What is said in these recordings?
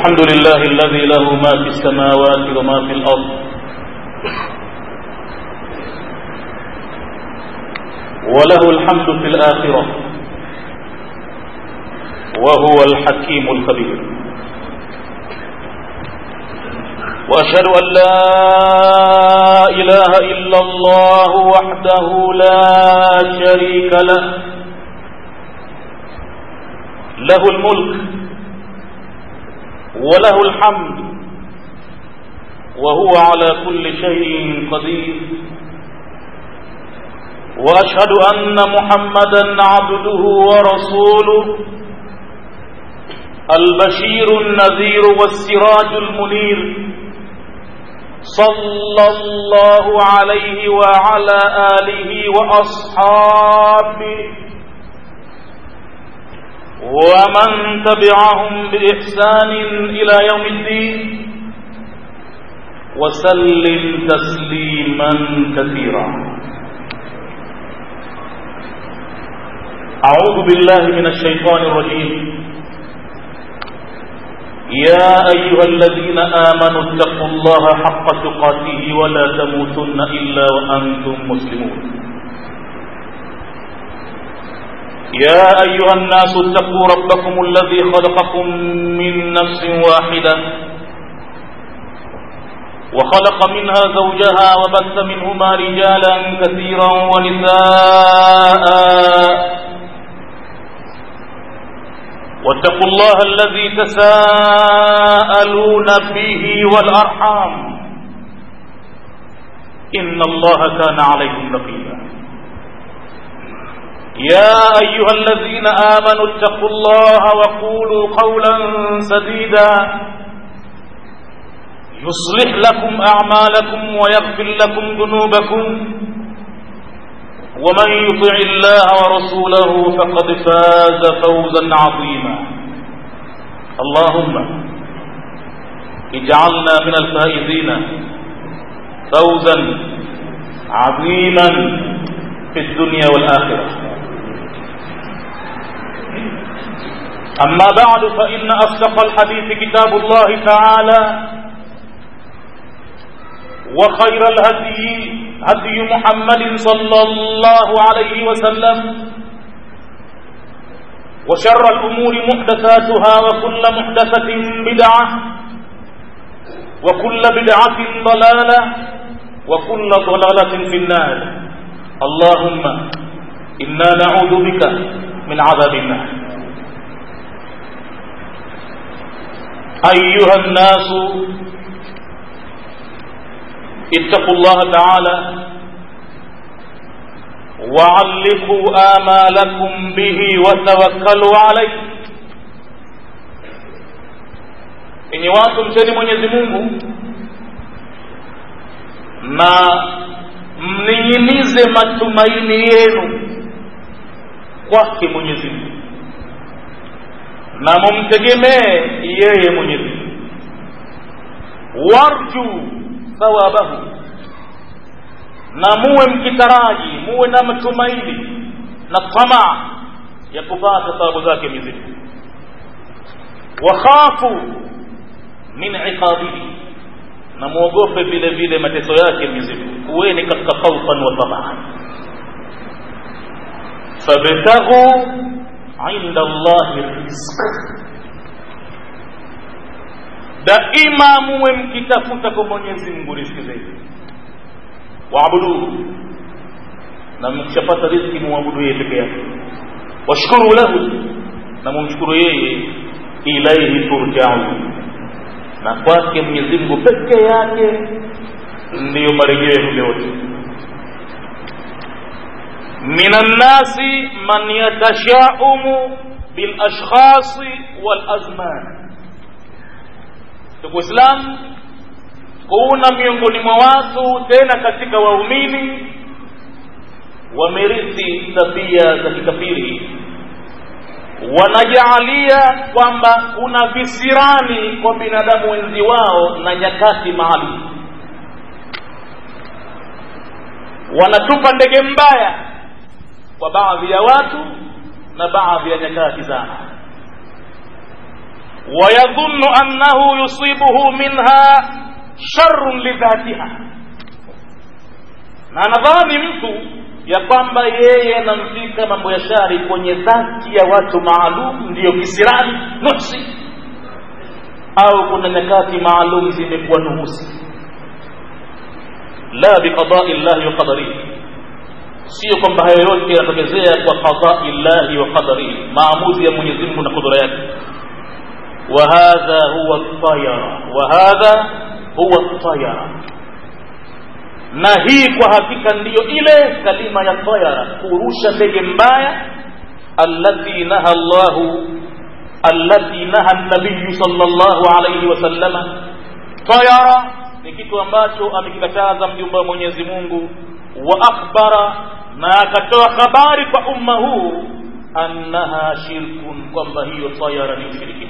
الحمد لله الذي له ما في السماوات وما في الأرض وله الحمد في الآخرة وهو الحكيم الخبير وأشهد أن لا إله إلا الله وحده لا شريك له له الملك وله الحمد وهو على كل شيء قدير واشهد ان محمدا عبده ورسوله البشير النذير والسراج المنير صلى الله عليه وعلى اله واصحابه ومن تبعهم بإحسان إلى يوم الدين وسلم تسليما كثيرا أعوذ بالله من الشيطان الرجيم يا أيها الذين آمنوا اتقوا الله حق تقاته ولا تموتن إلا وأنتم مسلمون يا أيها الناس اتقوا ربكم الذي خلقكم من نفس واحدة وخلق منها زوجها وبث منهما رجالا كثيرا ونساء واتقوا الله الذي تساءلون به والأرحام إن الله كان عليكم رقيبا يا أيها الذين آمنوا اتقوا الله وقولوا قولا سديدا يصلح لكم أعمالكم ويغفر لكم ذنوبكم ومن يطع الله ورسوله فقد فاز فوزا عظيما اللهم اجعلنا من الفائزين فوزا عظيما في الدنيا والآخرة أما بعد فإن أصدق الحديث كتاب الله تعالى وخير الهدي هدي محمد صلى الله عليه وسلم وشر الأمور محدثاتها وكل محدثة بدعة وكل بدعة ضلالة وكل ضلالة في النار اللهم إنا نعوذ بك من عذاب النار أيها الناس اتقوا الله تعالى وعلقوا آمالكم به وتوكلوا عليه enyi watu mcheni mwenyezi mungu na mning'inize matumaini yenu kwake mwenyezi mungu na mumtegemee yeye mwenyezi mungu warju thawabahu na muwe mkitaraji muwe na matumaini na tamaa ya kupata thawabu zake mizimu wakhafu min iqabihi na muogope vile vile mateso yake mizimu kuweni katika khaufan wa tamaa fabtaghu inda allahi rizq daima muwe mkitafuta kwa mwenyezi mungu riziki zenu waabuduhu na mkishapata riziki muabudu yeye peke yake washukuru lahu na mumshukuru yeye ilaihi turjaun na kwake mwenyezi mungu peke yake ndiyo marejeo yenu yote min annasi man yatashaumu bilashkhasi walazman ndugu islam kuna miongoni mwa watu tena katika waumini wamerithi tabia za kikafiri wanajaalia kwamba kuna visirani kwa binadamu wenzi wao na nyakati maalum wanatupa ndege mbaya kwa baadhi ya watu na baadhi ya nyakati zao wayadhunnu annahu yusibuhu minha sharrun lidhatiha na anadhani mtu ya kwamba yeye anamfika mambo ya shari kwenye dhati ya watu maalum ndiyo kisirani nuksi au kuna nyakati maalum zimekuwa nuhusi la biqadai llahi wa qadarihi sio kwamba hayo yote yanatokezea kwa qadai llahi wa qadarihi maamuzi ya mwenyezi mungu na kudura yake وهذا هو الطيرة وهذا هو الطيرة na hii kwa hakika ndiyo ile kalima ya tayara kurusha ndege mbaya allati naha llahu allati naha nabiyu sallallahu alayhi wasallama tayara ni kitu ambacho amekikataza mjumbe wa mwenyezi mungu wa akhbara na akatoa habari kwa umma huu annaha shirkun kwamba hiyo tayara ni ushirikina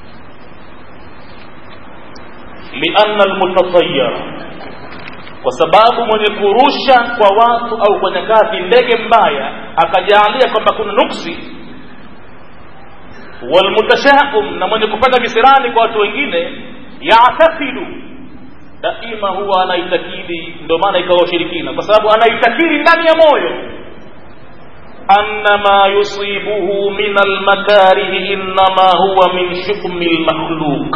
lianna almutatayara kwa sababu mwenye kurusha kwa watu au kwa nyakati ndege mbaya akajaalia kwamba kuna nuksi walmutashahum na mwenye kupata visirani kwa watu wengine yatakidu daima huwa anaitakidi ndio maana ikawa ushirikina kwa sababu anaitakidi ndani ya moyo anna ma yusibuhu min almakarihi innama huwa min shukmi lmakhluq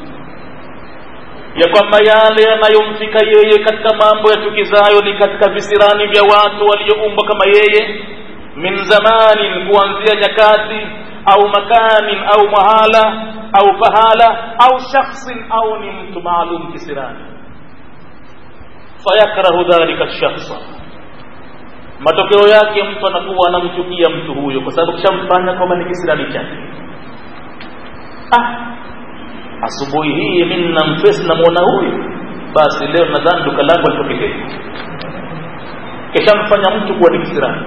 ya kwamba yale yanayomfika yeye katika mambo yachukizayo ni katika visirani vya watu walioumbwa kama yeye min zamanin kuanzia nyakati au makanin au mahala au pahala au shakhsin au ni mtu maalum kisirani fayakrahu dhalika shakhsa matokeo yake mtu anakuwa anamchukia mtu huyo kwa sababu kishamfanya kwamba ni kisirani chake ah asubuhi hii mimi namfesi namwona huyu basi leo nadhani duka langu alitokekea kishamfanya mtu kuwa ni kisirani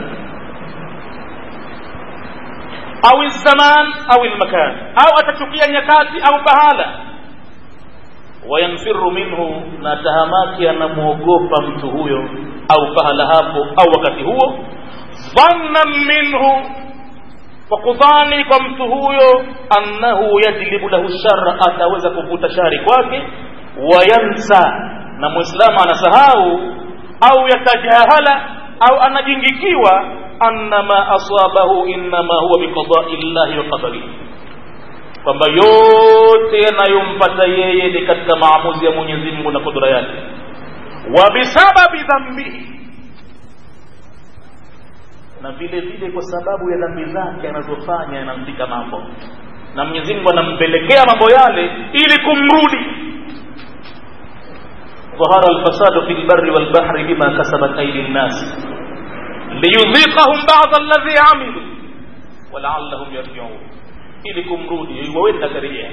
au zaman au lmakan au atachukia nyakati au pahala wayanfiru minhu na tahamaki anamwogopa mtu huyo au pahala hapo au wakati huo dhannan minhu kwa kudhani kwa mtu huyo annahu yajlibu lahu shara ataweza kuvuta shari kwake wayansa na mwislamu anasahau au yatajahala au anajingikiwa anna ma asabahu innama huwa biqadai llahi wa qadarihi kwamba yote yanayompata yeye ni katika maamuzi ya mwenyezi mungu na kudura yake wa bisababi dhambihi na vile vile kwa sababu ya dhambi zake anazofanya yanamfika mambo na mwenyezi mungu anampelekea mambo yale ili kumrudi ظهر الفساد في البر والبحر بما كسبت أيدي الناس ليذيقهم بعض الذي عملوا ولعلهم يرجعون ili kumrudi waweza karejea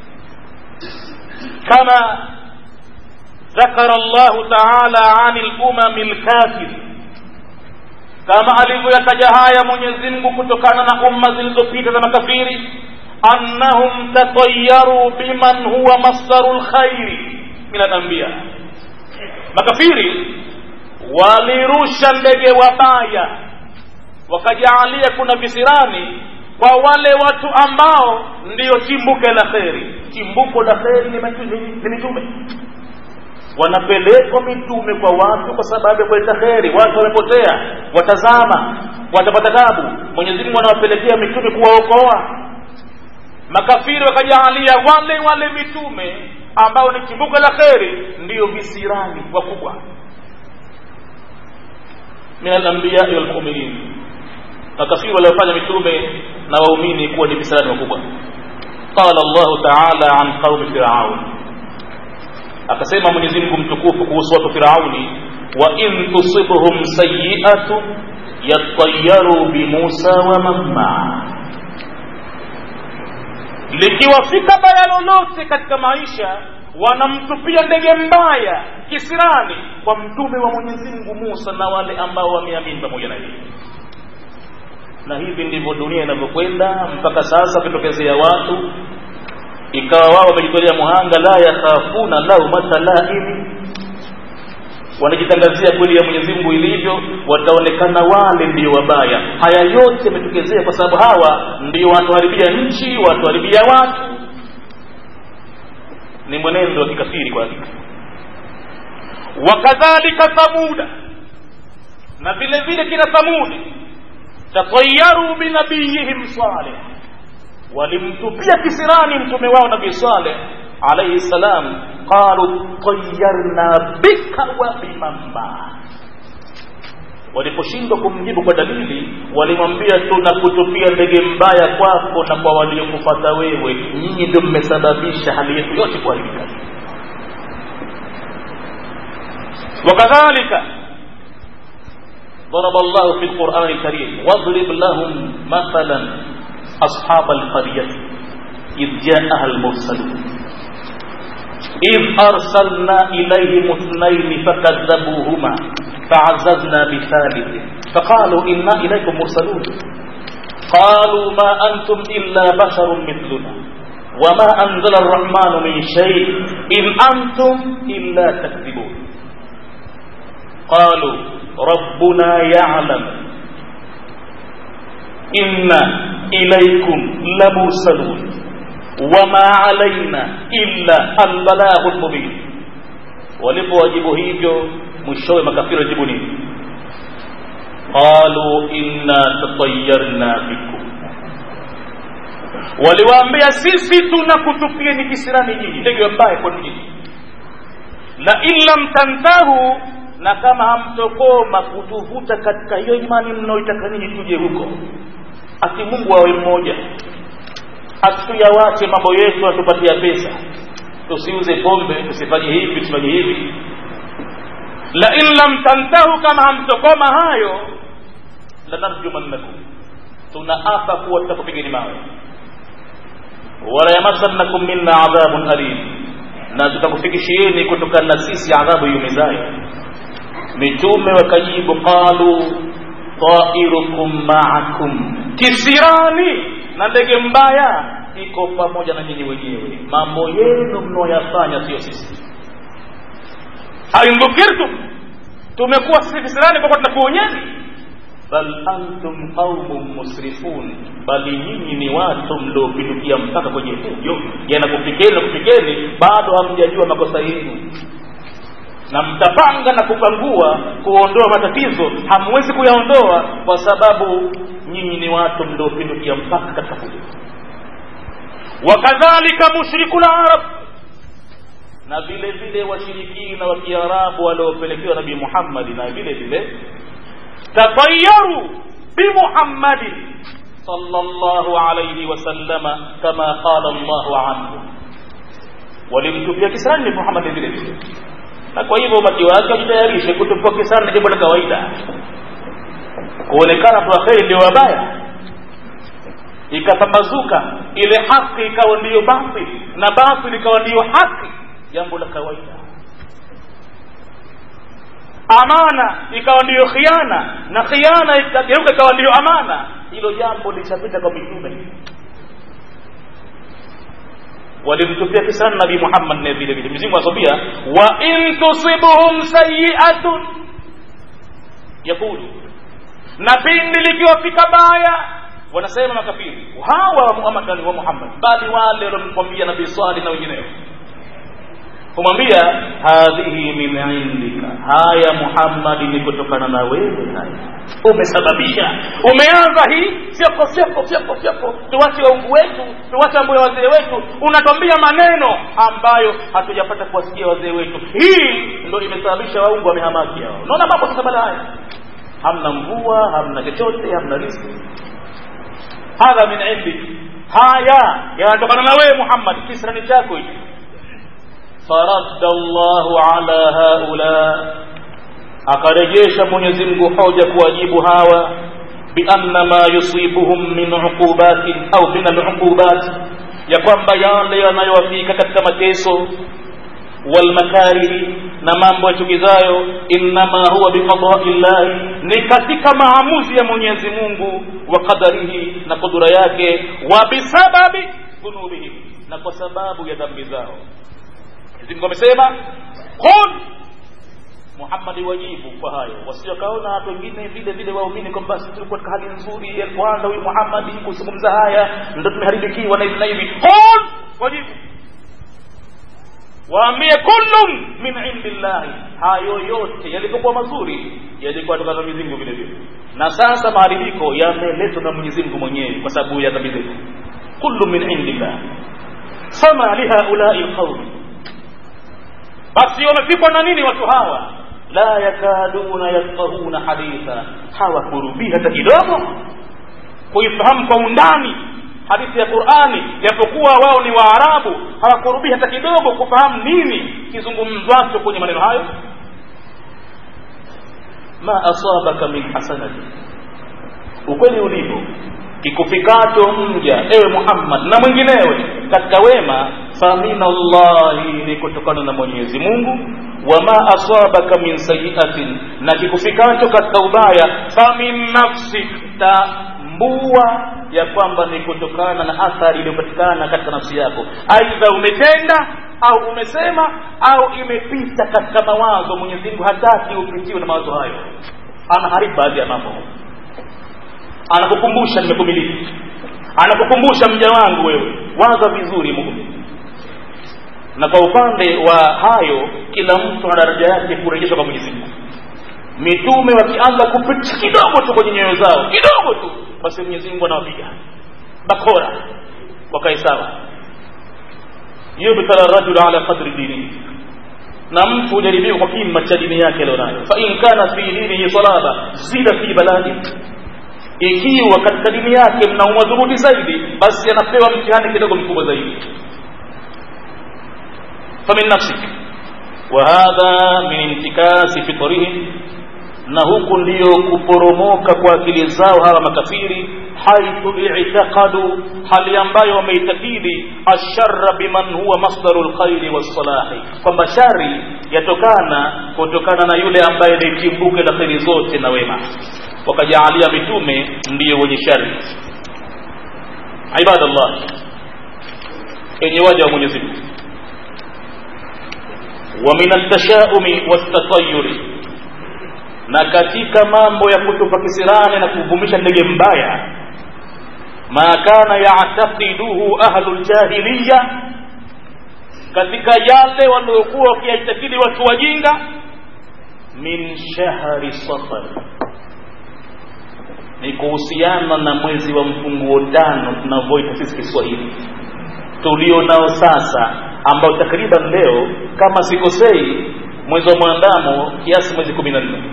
kama ذكر الله تعالى عن الأمم الكافر kama alivyoyataja haya Mwenyezi Mungu kutokana na umma zilizopita za makafiri annahum tatayaru biman huwa masdaru lkhairi min alanbiya makafiri walirusha ndege wabaya wakajaalia kuna visirani kwa wale watu ambao ndiyo chimbuke la kheri chimbuko la kheri ni mitume wanapelekwa mitume kwa watu kwa sababu ya kuleta kheri watu wamepotea watazama watapata tabu mwenyezi mungu anawapelekea mitume kuwaokoa makafiri wakajaalia wale wale mitume ambao ni chimbuko la kheri ndiyo visirani wakubwa min alambiyai walmuminin makafiri waliofanya mitume na waumini kuwa ni visirani wakubwa qala llahu taala an qaumi firaun akasema mwenyezi mungu mtukufu kuhusu watu firauni wa in tusibhum sayiatu yatayaru bimusa wa mamma likiwafika baya lolote katika maisha wanamtupia ndege mbaya kisirani kwa mtume wa mwenyezi mungu musa na wale ambao wameamini pamoja na yeye na hivi ndivyo dunia inavyokwenda mpaka sasa wakitokezea watu ikawa wao wamejitolea muhanga la yakhafuna laumata laimi wanajitangazia kweli ya mwenyezi mungu ilivyo wataonekana wale ndio wabaya haya yote yametokezea kwa sababu hawa ndio wanatuharibia nchi wanatuharibia watu ni mwenendo wa kikafiri kwa hakika wakadhalika thamuda na vile vile kina thamudi tatayaru binabiyihim saleh walimtupia kisirani mtume wao nabii saleh alaihi salam qalu tayarna bika wa bimamba waliposhindwa kumjibu kwa dalili walimwambia tunakutupia ndege mbaya kwako na kwa waliokufata wewe nyinyi ndio mmesababisha hali yetu yote kuharibika وكذلك ضرب الله في القرآن الكريم واضرب لهم مثلا أصحاب القرية إذ جاءها المرسلون إذ أرسلنا إليهم اثنين فكذبوهما فعززنا بثالث فقالوا إنا إليكم مرسلون قالوا ما أنتم إلا بشر مثلنا وما أنزل الرحمن من شيء إن أنتم إلا تكذبون قالوا ربنا يعلم إنا إليكم لمرسلون وما علينا إلا البلاغ المبين walipowajibu hivyo mwishowe makafiri wajibu nini qalu inna tatayarna bikum waliwaambia sisi tunakutupieni kisirani nyinyi ndege mbaya kwa nini la in lam tantahu na kama hamtokoma kutuvuta katika hiyo imani mnaoitaka ninyi tuje huko ati mungu awe mmoja atuyawache mambo yetu atupatia pesa tusiuze pombe tusifanye hivi tusifanye hivi la in lam tantahu kama hamtokoma hayo lanarjumannakum tunaapa kuwa tutakupigeni mawe wala yamassannakum minna adhabun alim na tutakufikishieni kutokana na sisi adhabu yumizayo mitume wakajibu qalu tairukum maakum kisirani na ndege mbaya iko pamoja na nyinyi wenyewe mambo yenu mnaoyafanya sio sisi aindhukirtum tumekuwa sisi kisirani kwa tunakuonyeni bal antum qaumun musrifun bali nyinyi ni watu mliopindukia mpaka kwenye fujo yanakufikeni na kufikeni bado hamjajua makosa yenu na mtapanga na kupangua kuondoa matatizo hamwezi kuyaondoa kwa sababu nyinyi ni watu mliopindukia mpaka katika fujo wakadhalika mushriku larab na vile vile washirikina wa kiarabu waliopelekewa nabii muhammadi na vile vile tatayaru bimuhammadin sallallahu alayhi wasallama kama qala llahu anhu walimtupia kisirani muhammadi vile vile na kwa hivyo umati wake wajitayarishe kutupia kisirani jambo la kawaida kuonekana tu kheri ndio wabaya ikapambazuka ile haki ikawa ndiyo batil na batil ikawa ndiyo haki jambo la kawaida amana ikawa ndiyo khiana na khiana ikageuka ikawa ndiyo amana hilo jambo lishapita kwa mitume walimtupia kisana nabii muhammad naye vile vile mizingu anasambia wa in tusibuhum sayiatun yakulu na pindi likiwafika baya wanasema makafiri hawa wa Muhammad wa Muhammad bali wale waliomwambia nabii Salih na wengineo kumwambia hadhihi min indika haya Muhammad ni kutokana na wewe haya umesababisha umeanza hii fyako fyako fyako fyako tuwache waungu wetu tuwache mambo ya wazee wetu unatwambia maneno ambayo hatujapata kuwasikia wazee wetu hii ndo imesababisha waungu wamehamaki hao unaona mambo sasa baada haya hamna mvua hamna chochote hamna riziki hadha min indi haya yanatokana na wewe muhammad kisrani chako hicho faradda llahu ala haula akarejesha mwenyezi mungu hoja kuwajibu hawa bianna ma yusibuhum min uqubatin au min aluqubat ya kwamba yale yanayowafika katika mateso walmakarihi na mambo yachukizayo innama huwa biqadai llahi ni katika maamuzi ya mwenyezi mungu wa qadarihi na kudura yake wa bisababi dhunubihim na kwa sababu ya dhambi zao mwenyezi mungu amesema qul muhammadi wajibu kwa hayo wasiwakaona watu wengine vile vile waumini kwamba basi tulikuwa katika hali nzuri alipoanza huyu muhammadi kuzungumza haya ndo tumeharibikiwa na hivi na hivi qul wajibu waambie kullun min indillahi hayo yote yalipokuwa mazuri yalikuwa toka na Mwenyezi Mungu vile vile na sasa maharibiko yameletwa na Mwenyezi Mungu mwenyewe kwa sababu ya dhambi zetu kullu min indillah fama lihaulai alqawm basi wamefikwa na nini watu hawa la yakaduna yafqahuna haditha hawakurubii hata kidogo kuifahamu kwa undani hadithi ya Qur'ani japokuwa wao ni Waarabu hawakurubii hata kidogo kufahamu nini kizungumzwacho kwenye maneno hayo ma asabaka min hasanati ukweli ulivyo kikufikacho mja ewe Muhammad na mwinginewe katika wema faminallahi ni kutokana na Mwenyezi Mungu wama asabaka min sayiatin na kikufikacho katika ubaya famin nafsik tambua ya kwamba ni kutokana na athari iliyopatikana katika nafsi yako aidha umetenda au umesema au imepita katika mawazo Mwenyezi Mungu hataki upitiwe na mawazo hayo anaharibu baadhi ya mambo anakukumbusha nimekumiliki anakukumbusha mja wangu wewe waza vizuri muumini na kwa upande wa hayo kila mtu ana daraja yake kurejeshwa kwa Mwenyezi Mungu mitume wakianza kupita kidogo tu kwenye nyoyo zao kidogo tu basi Mwenyezi Mungu anawapiga bakora wakae sawa yubtala rajulu ala qadri dinihi na mtu hujaribiwa kwa kima cha dini yake alionayo fa in kana fi dinihi salaba zida fi baladi ikiwa katika dini yake mna umadhubuti zaidi basi anapewa mtihani kidogo mkubwa zaidi famin nafsik wa hadha min intikasi fitrihim na huku ndiyo kuporomoka kwa akili zao hawa makafiri haithu i'taqadu hali ambayo wameitakidi asharra biman huwa masdaru lkhairi wassalahi kwamba shari yatokana kutokana na yule ambaye ni chimbuke la kheri zote na wema wakajaalia mitume ndiyo wenye shari ibadallah enye waja wa mwenyezi mungu wa min altashaumi wastatayuri na katika mambo ya kutupa kisirani na kuvumisha ndege mbaya ma kana yataqiduhu ahlu ljahiliya katika yale waliokuwa wakiaitakidi watu wajinga min shahri safar ni kuhusiana na mwezi wa mfunguo tano tunavyoita sisi Kiswahili tulio nao sasa, ambao takriban leo kama sikosei, mwezi wa mwandamo kiasi mwezi kumi na nne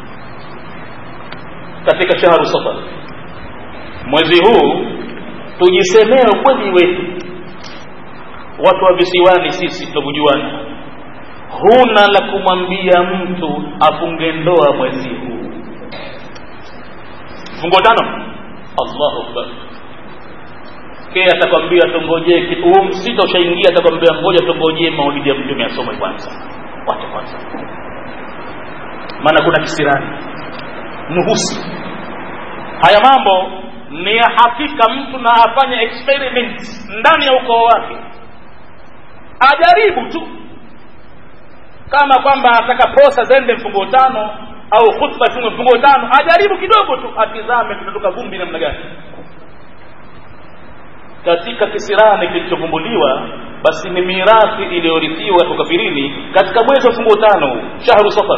katika shahru Safar. Mwezi huu tujisemee ukweli wetu, watu wa visiwani, sisi tunavyojuana, huna la kumwambia mtu afunge ndoa mwezi huu fungo tano Allahu akbar ke atakwambia tungojee kitu huu msita ushaingia atakwambia ngoja tungojee maulidi ya mtume asome kwanza wacha kwanza maana kuna kisirani nuhusi haya mambo ni ya hakika mtu na afanye experiment ndani ya ukoo wake ajaribu tu kama kwamba ataka posa zende mfungo tano au khutba tume mfungo tano ajaribu kidogo tu atizame tunatoka vumbi namna gani katika kisirani kilichovumbuliwa basi ni mirathi iliyorithiwa kwa kafirini katika mwezi wa mfungo tano shahru safar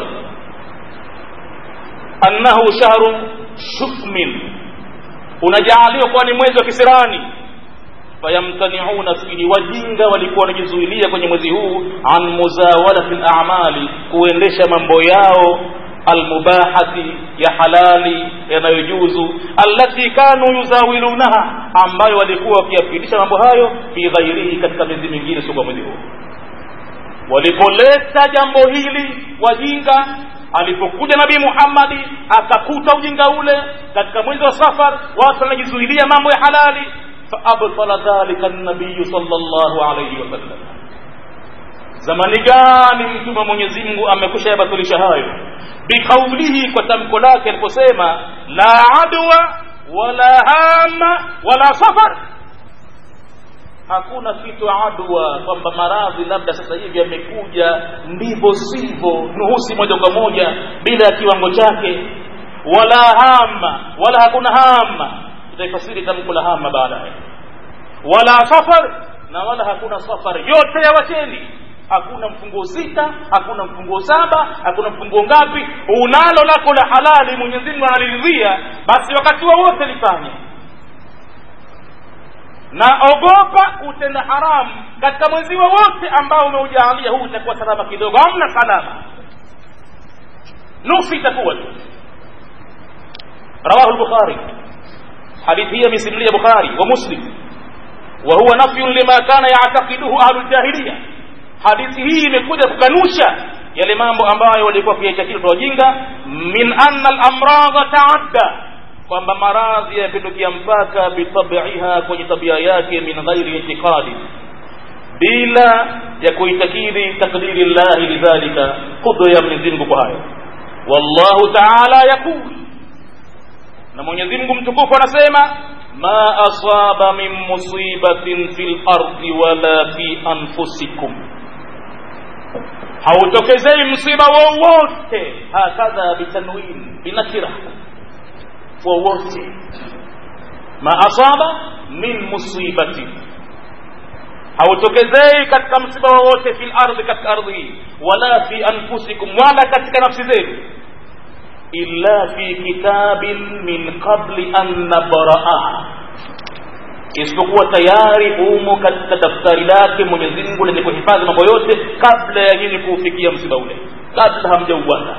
annahu shahru shufmin unajaaliwa kuwa ni mwezi wa kisirani fayamtaniuna fihi wajinga walikuwa wanajizuilia kwenye mwezi huu an muzawalati lamali kuendesha mambo yao almubahati ya halali yanayojuzu allati kanu yuzawilunaha ambayo walikuwa wakiyapitisha mambo hayo fi ghairihi katika miezi mingine sio kwa mwezi huu walipoleta jambo hili wajinga alipokuja nabii muhammadi akakuta ujinga ule katika mwezi wa safar watu wanajizuilia mambo ya halali faabtala dhalika nabiyu sallallahu alayhi wasallam zamani gani mtume wa mwenyezi mungu amekusha yabatilisha hayo biqaulihi kwa tamko lake aliposema la adwa wala hama wala safar hakuna kitu adwa kwamba maradhi labda sasa hivi yamekuja ndivyo sivyo nuhusi moja kwa moja bila ya kiwango chake wala hama wala hakuna hama tutaifasiri tamko la hama baadaye wala safar na wala hakuna safar yote ya wacheni hakuna mfunguo sita hakuna mfunguo saba hakuna mfunguo ngapi unalo lako la halali mwenyezi mungu analiridhia basi wakati wowote wa lifanye na ogopa utenda haramu katika mwezi wowote ambao umeujaalia huu utakuwa salama kidogo hamna salama nusu itakuwa tu rawahu lbukhari hadithi hii amesimulia bukhari wa muslim wa huwa nafyun lima kana yatakiduhu ahlu ljahiliya hadithi hii imekuja kukanusha yale mambo ambayo walikuwa kuyaitakidi kwa wajinga min anna lamradha taadda kwamba maradhi yapindukia mpaka bitabiha kwenye tabia yake min ghairi itiqadi bila ya kuitakidi takdiri llahi lidhalika kudra ya mwenyezi mungu kwa hayo wallahu taala yaqul na mwenyezi mungu mtukufu anasema ma asaba min musibatin fi lardi wala fi anfusikum hautokezei msiba wowote hakadha bitanwin binakira wowote ma asaba min musibati hautokezei katika msiba wowote fi lardhi katika ardhi hii wala fi anfusikum wala katika nafsi zenu illa fi kitabin min qabli an nabraaha isipokuwa tayari umo katika daftari lake mwenyezi mungu lenye kuhifadhi mambo yote kabla ya nyinyi kuufikia msiba ule kabla hamjauana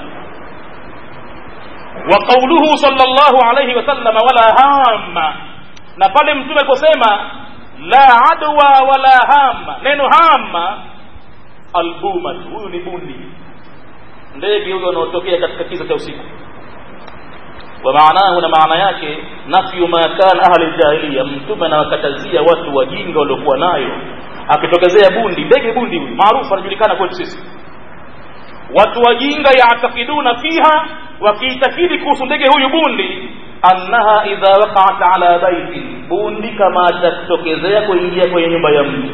wa qauluhu sallallahu alayhi wasallama wala hama na pale mtume aliposema la adwa wala hama neno hama albumat huyu ni bundi ndege huyo wanaotokea katika kiza cha usiku wa maanahu na maana yake nafyu ma kana ahli ljahiliya mtume anawakatazia watu wajinga waliokuwa nayo akitokezea bundi ndege bundi huyu maarufu anajulikana kwetu sisi watu wajinga yaatakiduna fiha wakiitakidi kuhusu ndege huyu bundi annaha idha waqaat ala baitin bundi kama atatokezea kuingia kwenye nyumba ya mtu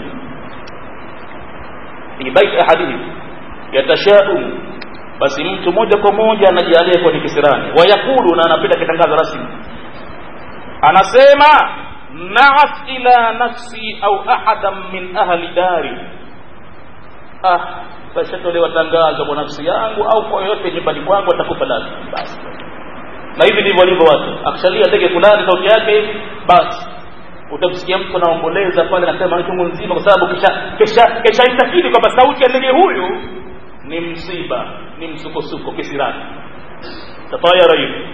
fi baiti ahadihim yatashaumu basi mtu moja kwa moja anajialia kuwa ni kisirani wayakulu na anapita kitangazo rasmi anasema naat ila nafsi au ahadan min ahli dari ah tashatolewa tangazo kwa nafsi yangu au kwa yoyote nyumbani kwangu atakufa lazima basi na hivi ndivyo walivyo watu akishalia ndege fulani sauti yake hivi basi utamsikia mtu anaomboleza pale anasema ni chungu nzima kwa sababu kisha kisha kisha itakidi kwamba sauti ya ndege huyu ni msiba ni msukosuko kisirani tatayara hivi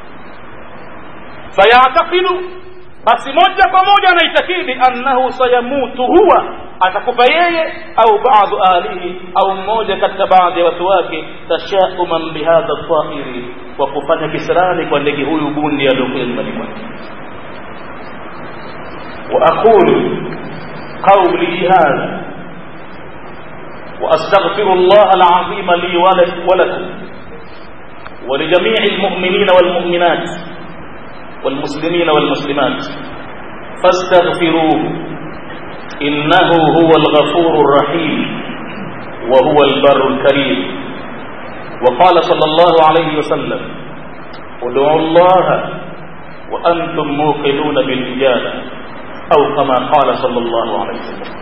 fayatakidu basi moja kwa moja anaitakidi annahu sayamutu huwa atakufa yeye au baadhu ahlihi au mmoja katika baadhi ya watu wake tashauman bihadha tairi kwa kufanya kisirani kwa ndege huyu bundi aliyokuja nyumbani kwake واقول قولي هذا واستغفر الله العظيم لي ولكم ولجميع المؤمنين والمؤمنات والمسلمين والمسلمات فاستغفروه انه هو الغفور الرحيم وهو البر الكريم وقال صلى الله عليه وسلم ادعوا الله وانتم موقنون بالاجابه او كما قال صلى الله عليه وسلم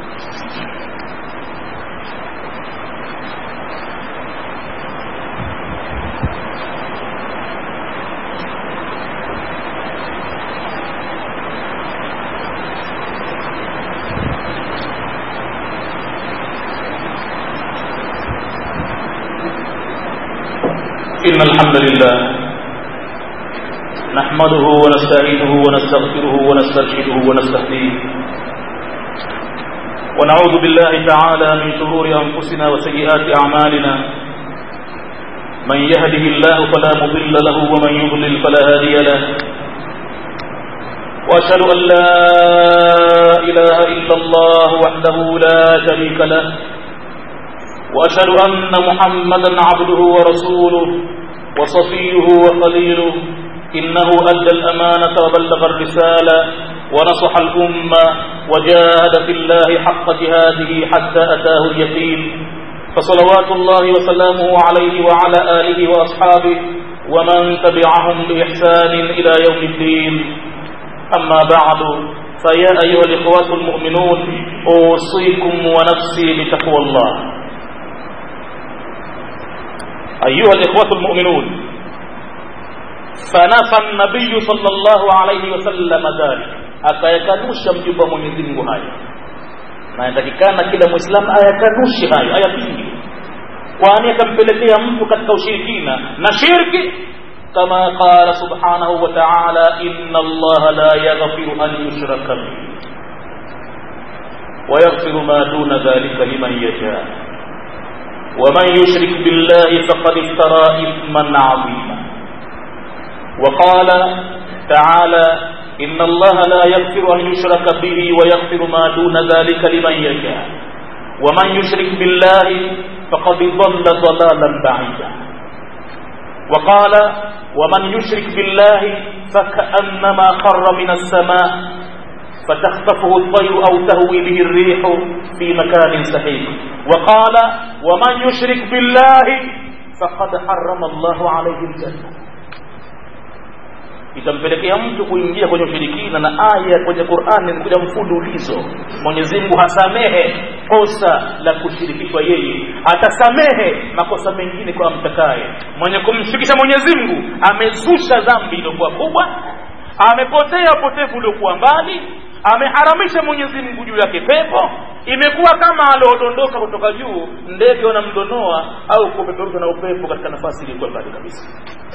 إن الحمد لله نحمده ونستعينه ونستغفره ونسترشده ونستهديه ونعوذ بالله تعالى من شرور أنفسنا وسيئات أعمالنا من يهده الله فلا مضل له ومن يضلل فلا هادي له وأشهد أن لا إله إلا الله وحده لا شريك له وأشهد أن محمدا عبده ورسوله وصفيه وخليله إنه أدى الأمانة وبلغ الرسالة ونصح الأمة وجاهد في الله حق جهاده حتى أتاه اليقين فصلوات الله وسلامه عليه وعلى آله وأصحابه ومن تبعهم بإحسان إلى يوم الدين أما بعد فيا أيها الإخوة المؤمنون أوصيكم ونفسي بتقوى الله ayuha likhwatu lmuminun fanafa nabiyu sal llahu alaihi wasalama dhalik akayakanusha mjumbe wa mwenyezi mungu hayo na inatakikana kila mwislamu ayakanushe hayo ayapingi kwani akampelekea mtu katika ushirikina na shirki kama qala subhanahu wa ta'ala inna allaha la yaghfiru an yushraka bihi ويغفر ما دون ذلك لمن يشاء ومن يشرك بالله فقد افترى إثما عظيما وقال تعالى إن الله لا يغفر أن يشرك به ويغفر ما دون ذلك لمن يشاء ومن يشرك بالله فقد ضل ضلالا بعيدا وقال ومن يشرك بالله فكأنما خر من السماء فتخطفه الطير أو تهوي به الريح في مكان سحيق وقال ومن يشرك بالله فقد حرم الله عليه الجنة itampelekea mtu kuingia kwenye ushirikina na aya kwenye Qur'ani imekuja mfululizo. Mwenyezi Mungu hasamehe kosa la kushirikishwa yeye, atasamehe makosa mengine kwa mtakaye. Mwenye kumshirikisha Mwenyezi Mungu amezusha dhambi iliyokuwa kubwa, amepotea upotevu uliokuwa mbali, ameharamisha Mwenyezi Mungu juu yake pepo, imekuwa kama aliodondoka kutoka juu, ndege wanamdonoa au kupeperushwa na upepo katika nafasi iliyokuwa mbali kabisa.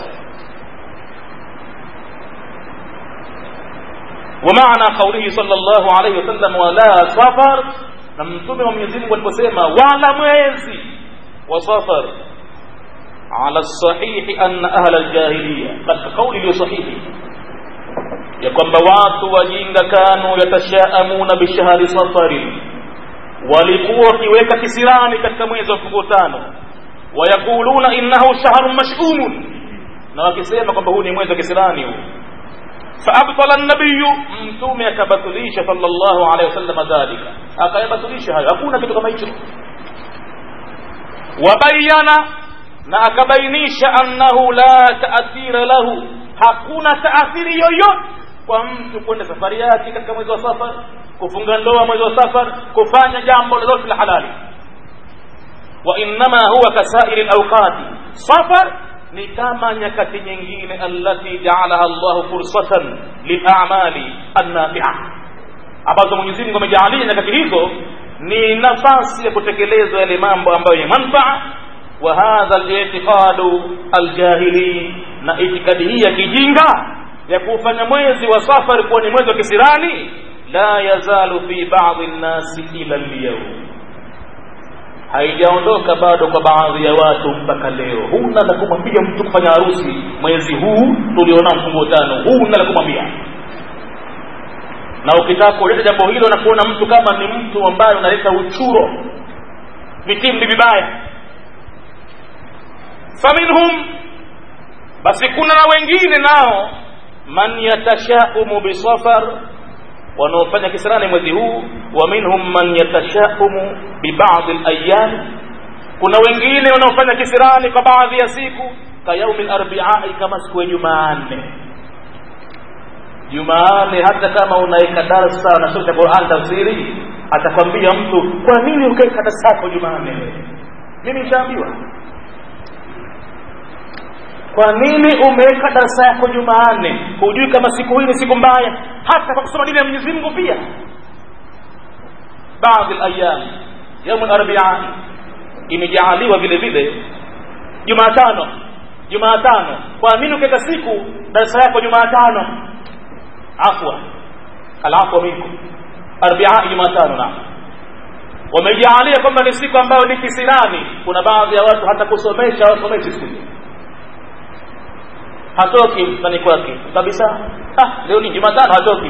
ومعنى قوله صلى الله عليه وسلم ولا سفر na mtume wa Mwenyezi Mungu aliposema wala mwezi wa safar ala sahihi anna ahla aljahiliya katika kauli iliyo sahihi ya kwamba watu wajinga kanu yatashaamuna bishahri safari walikuwa wakiweka kisirani katika mwezi wa mfungo tano wayakuluna innahu shahrun mash'umun na wakisema kwamba huu ni mwezi wa kisirani huu فأبطل النبي mtume akabatilisha sallallahu alaihi wasallam dhalika akayabatilisha hayo hakuna kitu kama hicho wabayana na akabainisha annahu la taathira lahu hakuna taathiri yoyote kwa mtu kwenda safari yake katika mwezi wa safar kufunga ndoa mwezi wa safar kufanya jambo lolote la halali wa innama huwa kasairi alawqati safar ni kama nyakati nyingine allati jaalaha Allahu fursatan lilamali annafi'a, ambazo Mwenyezi Mungu amejaalia nyakati hizo ni nafasi ya kutekelezwa yale mambo ambayo ni manfaa. Wa hadha al-i'tiqadu al-jahili, na itikadi hii ya kijinga ya kufanya mwezi wa safari kuwa ni mwezi wa kisirani, la yazalu fi ba'dhi an-nasi ila al-yawm haijaondoka bado kwa baadhi ya watu mpaka leo. Huna la kumwambia mtu kufanya harusi mwezi huu tuliona mfungo tano, huna la kumwambia. Na ukitaka kuleta jambo hilo na kuona mtu kama ni mtu ambaye unaleta uchuro, vitimbi vibaya, faminhum, basi kuna na wengine nao, man yatashaumu bisafar wanaofanya kisirani mwezi huu wa minhum man yatashaumu bi ba'd al-ayyam kuna wengine wanaofanya kisirani kwa baadhi ya siku ka yaumi al-arbi'a kama siku ya Jumanne Jumanne hata kama unaweka darasa na sura Qur'an tafsiri atakwambia mtu kwa nini ukaweka darasa yako Jumanne mimi nishaambiwa kwa nini umeweka darasa yako Jumanne? Hujui kama siku hii ni siku mbaya, hata kwa kusoma dini ya Mwenyezi Mungu pia. Baadhi al-ayyam yaum al-arbi'a imejaaliwa vile vile Jumatano. Jumatano, kwa nini ukaweka siku darasa yako Jumatano? Afwa, al-afwa minkum, arbi'a Jumatano na wamejaalia kwamba ni siku ambayo ni kisirani. Kuna baadhi ya watu hata kusomesha wasomeshi siku hiyo hatoki mtani kwake kabisa. Ah, leo ni Jumatano, hatoki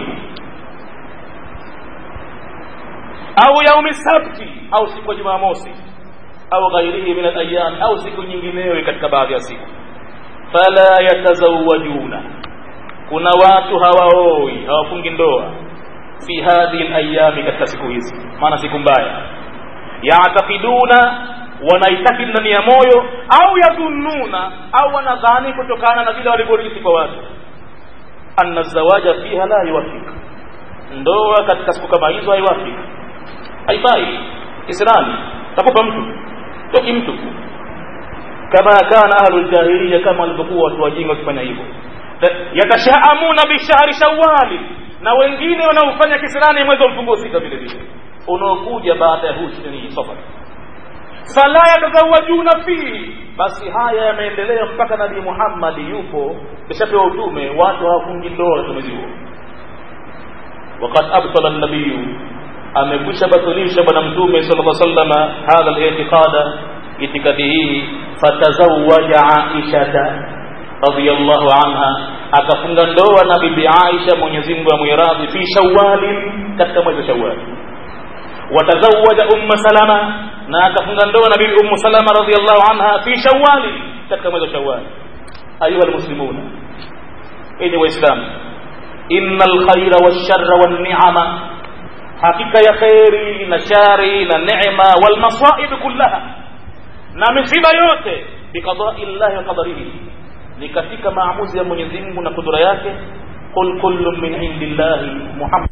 au yaumi sabti au siku ya Jumamosi au ghairihi min al-ayyam au siku nyingineyo katika baadhi ya siku. Fala yatazawajuna, kuna watu hawaoi hawafungi ndoa fi hadhihi al-ayyami, katika siku hizi, maana siku mbaya. Yaatakiduna wanaitakidi ndani ya moyo au yadhunnuna au wanadhani kutokana na vile walivyorithi kwa watu anna zawaja fiha la yuwafik ndoa katika siku kama hizo haiwafik haifai islami takupa mtu toki mtu kama kana ahlu ljahiliya kama walivyokuwa watu wajinga wakifanya hivyo yatashaamuna bishahri shawali na wengine wanaofanya kisirani mwezi wa mfungo sita vile vile unaokuja baada ya husni safar fala yatazawajuna fihi basi haya yameendelea mpaka nabii muhammadi yupo kishapewa utume watu hawafungi ndoa mwezi huo وقد أبطل النبي amekwisha batilisha bwana mtume sallallahu alaihi wasallam hadha al-i'tiqada itikadi hii fatazawaja aishata radhiyallahu anha akafunga ndoa na bibi Aisha Mwenyezi Mungu amwiradhi fi shawwal katika mwezi wa Shawwal watazawaja umma salama na akafunga ndoa na bibi ummu salama radhiyallahu anha fi shawwal katika mwezi wa Shawwal ayuha almuslimuna enyi waislamu innal khaira wash-sharra wan-ni'ama hakika ya kheri na shari na neema walmasaib kullaha na misiba yote biqadai llahi wa qadarihi ni katika maamuzi ya Mwenyezi Mungu na kudura yake qul kullun min indillahi muhammad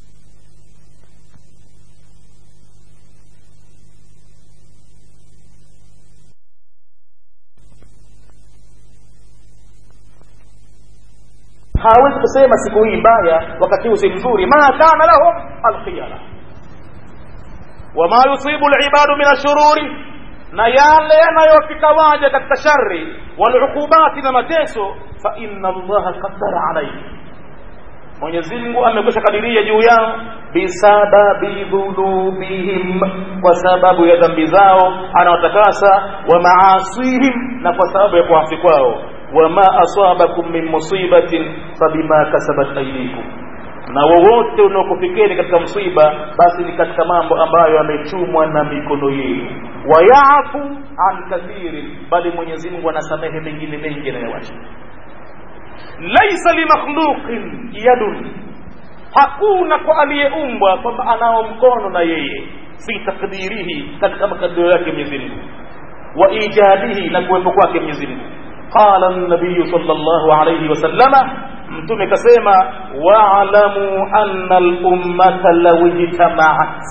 hawezi kusema siku hii mbaya wakati huu si mzuri ma kana lahum alkhiyara wama yusibu alibadu min ashururi na yale yanayofika waja katika shari walukubati na mateso fa inna allaha qaddara alayhi Mwenyezi Mungu amekwisha kadiria juu yao bisababi dhunubihim, kwa sababu ya dhambi zao anawatakasa, wa maasihim, na kwa sababu ya kuasi kwao wama asabakum min musibatin fabima kasabat aydikum, na wowote unaokufikeni katika msiba, basi ni katika mambo ambayo yamechumwa na mikono yenu. Wayafu an kathirin, bali Mwenyezi Mungu anasamehe mengine mengi anayowacha. Laisa limakhluqin yadun, hakuna kwa aliyeumbwa kwamba anao mkono na yeye fi takdirihi, katika makadirio yake Mwenyezi Mungu, wa ijadihi, na kuwepo kwake Mwenyezi Mungu qala an-nabiy sallallahu alayhi wasallama mtume kasema wa'lamu anna al-ummata law ijtama'at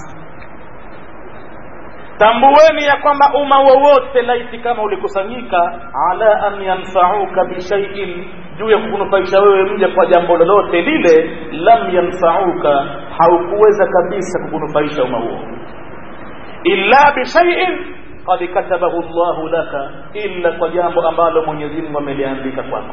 tambueni ya kwamba umma wowote laiti kama ulikusanyika ala an yanfa'uka bi shay'in juu ya kukunufaisha wewe mja kwa jambo lolote lile lam yanfa'uka haukuweza kabisa kukunufaisha umma huo illa bi shay'in qad katabahu Allahu laka, illa kwa jambo ambalo Mwenyezi Mungu ameliandika kwako.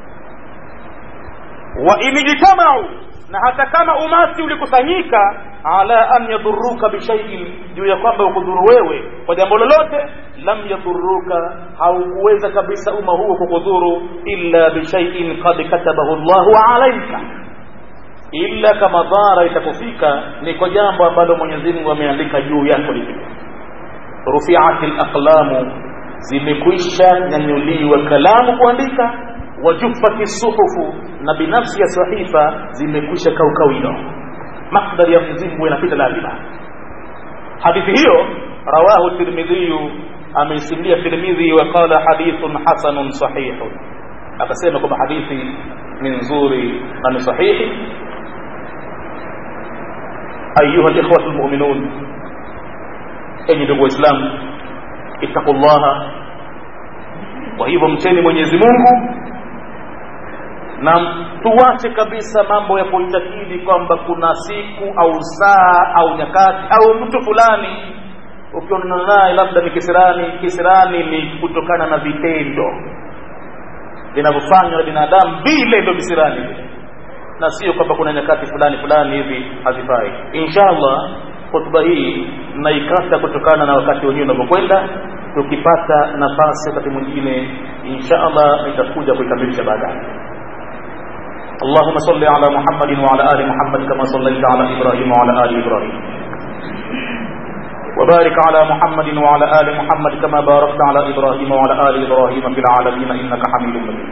Wa in ijtamau, na hata kama umati ulikusanyika ala an yadhuruka bishaiin, juu ya kwamba ukudhuru wewe kwa jambo lolote, lam yadhuruka, haukuweza kabisa umma huo kukudhuru illa bishaiin qad katabahu Allahu alaika illa kama dhara itakufika ni kwa jambo ambalo Mwenyezi Mungu ameandika juu yako lifika rufiat alaqlamu zimekwisha nyanyuliwa kalamu kuandika wajufati suhufu na binafsi ya sahifa zimekwisha kaukawino makdari ya Mwenyezi Mungu inapita lazima hadithi hiyo rawahu tirmidhi ameisimulia tirmidhi wa qala hadithun hasanun sahihun akasema kwamba hadithi ni nzuri na ni sahihi ayuha alikhwatu almu'minun enyi ndugu waislamu ittaqullaha kwa hivyo mcheni mwenyezi mungu na tuwache kabisa mambo ya kuitakidi kwamba kuna siku au saa au nyakati au mtu fulani ukionana naye labda ni kisirani kisirani ni kutokana na vitendo vinavyofanywa na binadamu vile ndo visirani na sio kwamba kuna nyakati fulani fulani hivi hazifai inshallah hotuba hii naikata kutokana na wakati wenyewe unavyokwenda tukipata nafasi wakati mwingine insha allah nitakuja kuikamilisha baadaye اللهم صل على محمد وعلى ال محمد كما صليت على ابراهيم وعلى ال ابراهيم وبارك على محمد وعلى ال محمد كما باركت على ابراهيم وعلى ال ابراهيم في العالمين انك حميد مجيد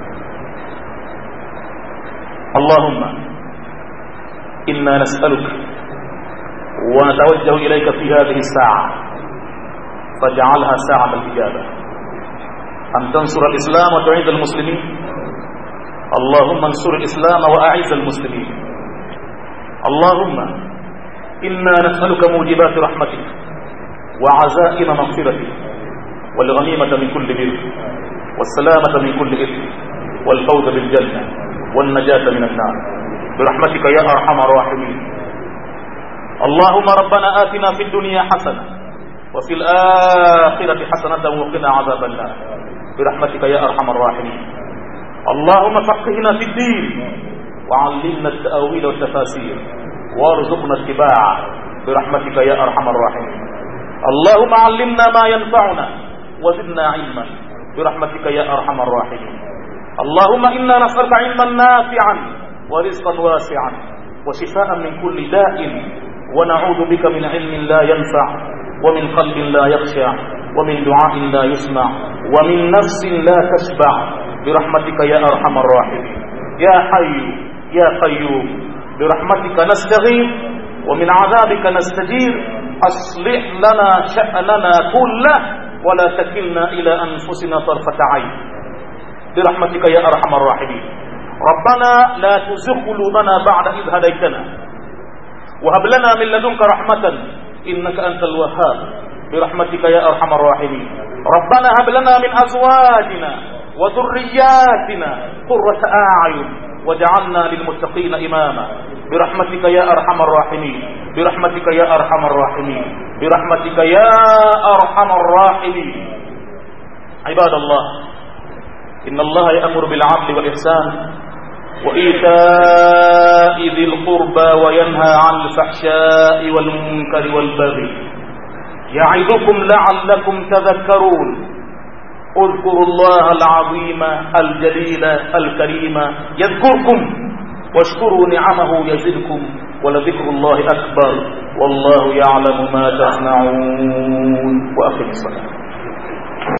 اللهم انا نسالك ونتوجه إليك في هذه الساعة فاجعلها ساعة الإجابة أن تنصر الإسلام وتعيد المسلمين اللهم انصر الإسلام وأعز المسلمين اللهم إنا نسألك موجبات رحمتك وعزائم مغفرتك والغنيمة من كل بر والسلامة من كل إثم والفوز بالجنة والنجاة من النار برحمتك يا أرحم الراحمين اللهم ربنا آتنا في الدنيا حسنة وفي الآخرة حسنة وقنا عذاب النار برحمتك يا أرحم الراحمين اللهم فقهنا في الدين وعلمنا التأويل والتفاسير وارزقنا اتباعه برحمتك يا أرحم الراحمين اللهم علمنا ما ينفعنا وزدنا علما برحمتك يا أرحم الراحمين اللهم إنا نسألك علما نافعا ورزقا واسعا وشفاء من كل داء ونعوذ بك من علم لا ينفع ومن قلب لا يخشع ومن دعاء لا يسمع ومن نفس لا تشبع برحمتك يا أرحم الراحمين يا حي يا قيوم برحمتك نستغيث ومن عذابك نستجير أصلح لنا شأننا كله ولا تكلنا إلى أنفسنا طرفة عين برحمتك يا أرحم الراحمين ربنا لا تزغ قلوبنا بعد إذ هديتنا وهب لنا من لدنك رحمة إنك أنت الوهاب برحمتك يا أرحم الراحمين ربنا هب لنا من أزواجنا وذرياتنا قرة أعين وجعلنا للمتقين إماما برحمتك يا أرحم الراحمين برحمتك يا أرحم الراحمين برحمتك يا أرحم الراحمين عباد الله إن الله يأمر بالعدل والإحسان وإيتاء ذي القربى وينهى عن الفحشاء والمنكر والبغي يعظكم لعلكم تذكرون اذكروا الله العظيم الجليل الكريم يذكركم واشكروا نعمه يزدكم ولذكر الله أكبر والله يعلم ما تصنعون وأقم الصلاة